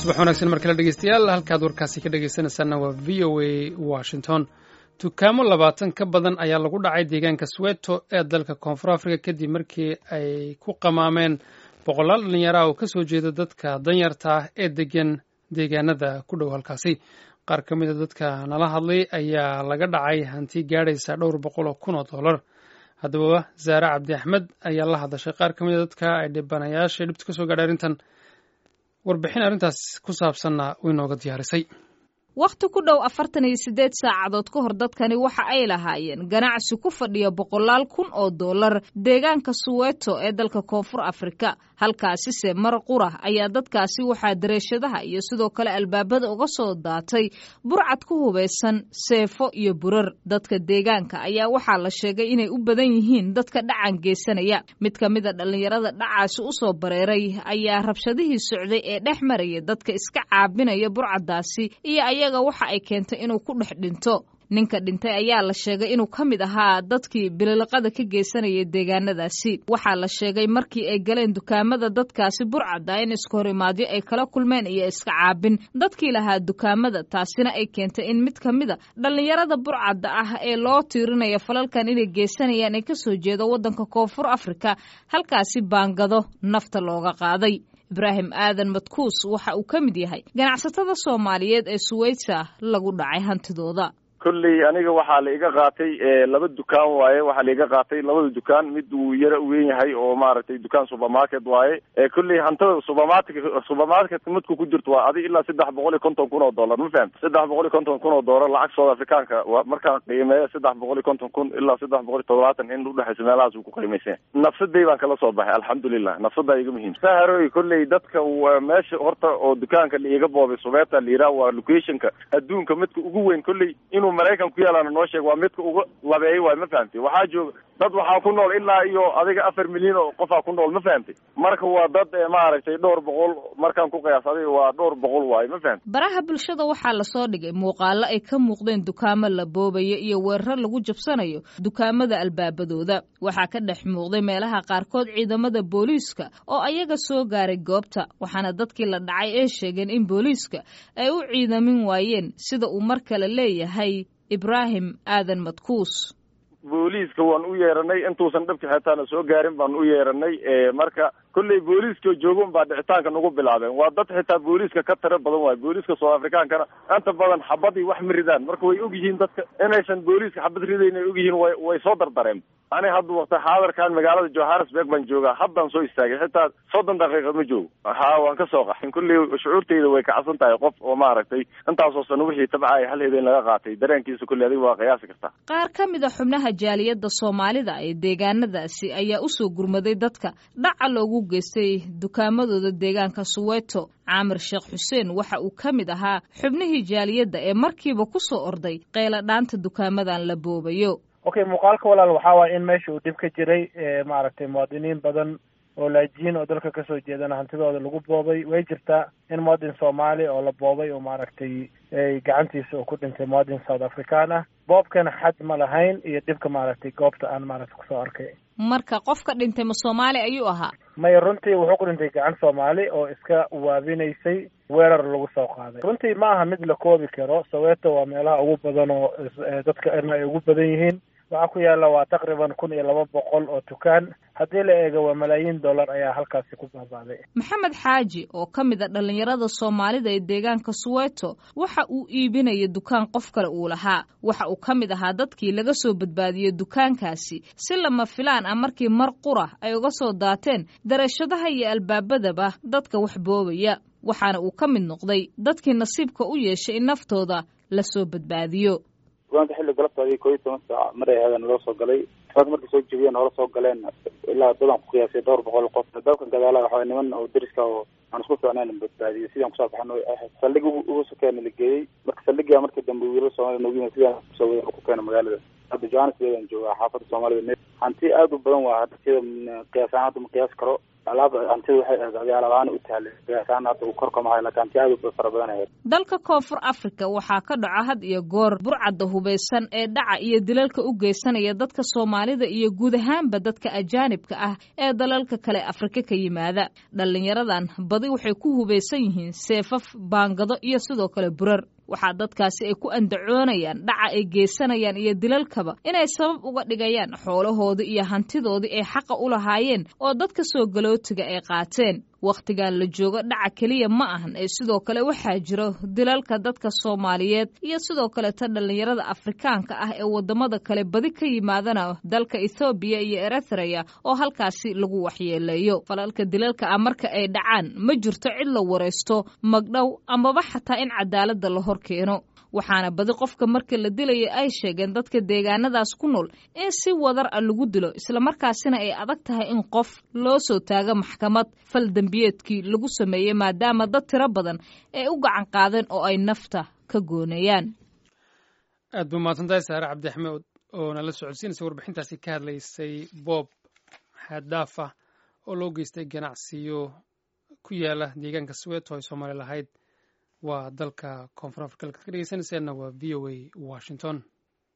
subax wanaagsan mar kale dhegeystayaal halkaad warkaasi ka dhegeysanaysaana waa v o a washington dukaamo labaatan ka badan ayaa lagu dhacay deegaanka sweto ee dalka koonfur africa kadib markii ay ku qamaameen boqolaal dhallinyaraha oo kasoo jeeda dadka danyarta ah ee degan deegaanada ku dhow halkaasi qaar ka mida dadka nala hadlay ayaa laga dhacay hanti gaadhaysa dhowr boqol oo kun oo dollar haddaba zaare cabdi axmed ayaa la hadashay qaar ka mida dadka ay dhibanayaasha dhibta kasoo gaadhay arrintan warbixin arrintaas ku saabsanna way nooga diyaarisay wakhti ku dhow afartan iyo siddeed saacadood ka hor dadkani waxa ay lahaayeen ganacsi ku fadhiya boqolaal kun oo dollar deegaanka suweto ee dalka koonfur afrika halkaasise mar qura ayaa dadkaasi waxaa dareeshadaha iyo sidoo kale albaabada uga soo daatay burcad ku hubaysan seefo iyo burar dadka deegaanka ayaa waxaa la sheegay inay u badan yihiin dadka dhacan geysanaya mid ka mida dhallinyarada dhacaasi usoo bareeray ayaa rabshadihii socday ee dhex maraya dadka iska caabinaya burcaddaasi iyo ayaga waxa ay keentay inuu ku dhex dhinto ninka dhintay ayaa la sheegay inuu ka mid ahaa dadkii bililiqada ka geysanayay deegaanadaasi waxaa la sheegay markii ay galeen dukaamada dadkaasi burcadda in iskahorimaadyo ay kala kulmeen iyo iska caabin dadkii lahaa dukaamada taasina ay keentay in mid ka mida dhallinyarada burcadda ah ee loo tiirinaya falalkan inay geysanayaan ee kasoo jeeda waddanka koonfur afrika halkaasi baangado nafta looga qaaday ibraahim aadan madkuus waxa uu ka mid yahay ganacsatada soomaaliyeed ee suweyta lagu dhacay hantidooda kolley aniga waxaa la iga qaatay laba dukaan waaye waxaa la iga qaatay labada dukaan mid uu yara weyn yahay oo maaragtay dukaan supermarket waaye kolley hantada supermarket supermarket midku ku jirto waa adi ilaa saddex boqol iyo konton kun oo dollar ma fahamti saddex boqol iyo konton kun oo dollar lacag south africaanka markaan qiimeeyo saddex boqol iyo konton kun ilaa saddex boqol iyo toddobaatan in udhexaysa meelahaas uu ku qiimaysan nafsaday baan kala soo baxay alxamdulilah nafsadaa iga muhiim saharoy kolley dadka meesha horta oo dukaanka la iga boobay subeeta la yidhaha waa locationka adduunka midka ugu weyn kolley inuu maraykan ku yaalaana noo sheeg waa midka uga labeeyay waay ma fahamtay waxaa jooga dad waxaa ku nool ilaa iyo adiga afar milyan oo qofaa ku nool ma fahamtay marka waa dad maaragtay dhowr boqol markaan ku qiyaas adiga waa dhowr boqol waaye ma fahamtay baraha bulshada waxaa lasoo dhigay muuqaalo ay ka muuqdeen dukaamo la boobayo iyo weerar lagu jabsanayo dukaamada albaabadooda waxaa ka dhex muuqday meelaha qaarkood ciidamada booliiska oo ayaga soo gaaray goobta waxaana dadkii la dhacay ee sheegeen in booliiska ay u ciidamin waayeen sida uu mar kale leeyahay ibraahim aadan madkuus booliiska waan u yeeranay intuusan dhabka xitaana soo gaarin baan u yeeranay marka kolley booliiska jooga un baa dhicitaanka nagu bilaabeen waa dad xitaa booliiska ka tiro badan waayo booliiska south africaankana inta badan xabadii wax ma ridaan marka way og yihiin dadka inaysan booliiska xabad ridayn ay og yihiin way way soo dardareen ani hadda wakti xaadarkan magaalada johannesburg baan joogaa haddaan soo istaagay xitaa soddon daqiiqa ma joogo ha waan ka soo qaxin kolley shucuurtayda way kacsan tahay qof oo maaragtay intaasoo sano wixii tabcaya hal habeen laga qaatay dareenkiisa kolley adiga waa qiyaasi kartaa qaar ka mid a xubnaha jaaliyadda soomaalida ee deegaanadaasi ayaa usoo gurmaday dadka dhaca loogu geystay dukaamadooda deegaanka suweto caamir sheekh xuseen waxa uu ka mid ahaa xubnihii jaaliyadda ee markiiba ku soo orday qeyla dhaanta dukaamadan la boobayo okay muuqaalka walaal waxaa waaya in meesha uu dhib ka jiray maaragtay muwaadiniin badan oo laajiin oo dalka kasoo jeedana hantidooda lagu boobay way jirtaa in muwadin soomaali oo la boobay oo maaragtay gacantiisa uu ku dhintay muwadin south african ah boobkana xad ma lahayn iyo dhibka maaragtay goobta aan maaragtay kusoo arkay marka qofka dhintay ma soomaali ayuu ahaa maya runtii wuxuu ku dhintay gacan soomaali oo iska waabinaysay weerar lagu soo qaaday runtii ma aha mid la koobi karo soweto waa meelaha ugu badan oo dadka erna ay ugu badan yihiin waxaa ku yaalla waa taqriban kun iyo laba boqol oo dukaan haddii la eego waa malaayiin dollar ayaa halkaasi ku baaba'day maxamed xaaji oo ka mid a dhallinyarada soomaalida ee deegaanka suweto waxa uu iibinaya dukaan qof kale uu lahaa waxa uu ka mid ahaa dadkii laga soo badbaadiyey dukaankaasi si lama filaan ah markii mar qura ay uga soo daateen darashadaha iyo albaabadaba dadka wax boobaya waxaana uu ka mid noqday dadkii nasiibka u yeeshay in naftooda lasoo badbaadiyo dukaanka xilli galabtaadii koo iyo toban saac maray ahaadeen loo soo galay dukaanka markay soo jebiyeen hoola soo galeen ilaa dadan ku qiyaasay dhowr boqol qof dalkan gadaalaha waxaa niman oo deriska oo aan isku fiicnayn badbaadiyay sidaan kusoo baxno saldhig ugu sokeena la geeyey marka saldhigaa markii dambe wiilal soomaalida noogu yimid sidaan kusoo wadan ku keena magaalada hadda johannesburg aan joogaa xaafadda soomaalida hanti aad u badan waa hadda sida qiyaasaan hadda ma qiyaas karo alaab hantida waxay ahayd adi alaab ahaan u tahlay qiyaasaan hadda uu korka mahay laakiin hanti aad u fara badan ahayd dalka koonfur africa waxaa ka dhaco had iyo goor burcadda hubaysan ee dhaca iyo dilalka u geysanaya dadka soomaalida iyo guud ahaanba dadka ajaanibka ah ee dalalka kale afrika ka yimaada dhallinyaradan badi waxay ku hubaysan yihiin seefaf baangado iyo sidoo kale burar waxaa dadkaasi ay ku andacoonayaan dhaca ay geysanayaan iyo dilalkaba inay sabab uga dhigayaan xoolahoodii iyo hantidoodii ay xaqa u lahaayeen oo dadka soo galootiga ay qaateen wakhtigan la joogo dhaca keliya ma ahan ee sidoo kale waxaa jiro dilalka dadka soomaaliyeed iyo sidoo kaleta dhallinyarada afrikaanka ah ee wadamada kale badi ka yimaadana dalka ethoobiya iyo eritreya oo halkaasi lagu waxyeeleeyo falalka dilalka ah marka ay dhacaan ma jirto cid la waraysto magdhow amaba xataa in cadaaladda la hor keeno waxaana badi qofka marka la dilaya ay sheegeen dadka deegaanadaas ku nool in si wadar a lagu dilo islamarkaasina ay adag tahay in qof loo soo taago maxkamad fal dembiyeedkii lagu sameeyey maadaama dad tiro badan ay u gacan qaadeen oo ay nafta ka gooneeyaan aad buu mahadsantahay saare cabdi axmed oo nala socodsiinaysa warbixintaasi ka hadlaysay boob xaaddaaf ah oo loo geystay ganacsiyo ku yaala deegaanka sweeto ay soomaali lahayd waa dalka koonfur afrika halkaad ka dhegeysanayseena waa v o a washington